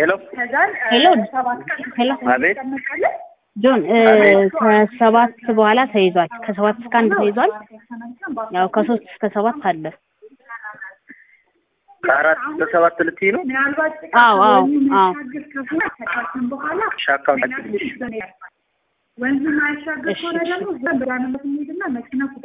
ሄሎ ሄሎ ሄሎ አቤት ጆን እ ከሰባት በኋላ ተይዟል። ከሰባት እስከ አንድ ተይዟል። ያው ከሶስት እስከ ሰባት አለ። ከአራት እስከ ሰባት ልትይ ነው? አዎ አዎ አዎ እሺ አካውንታችን ወንዝ ማያሻገር ከሆነ ደግሞ ዘንድ ብራንበት የሚሄድና መኪና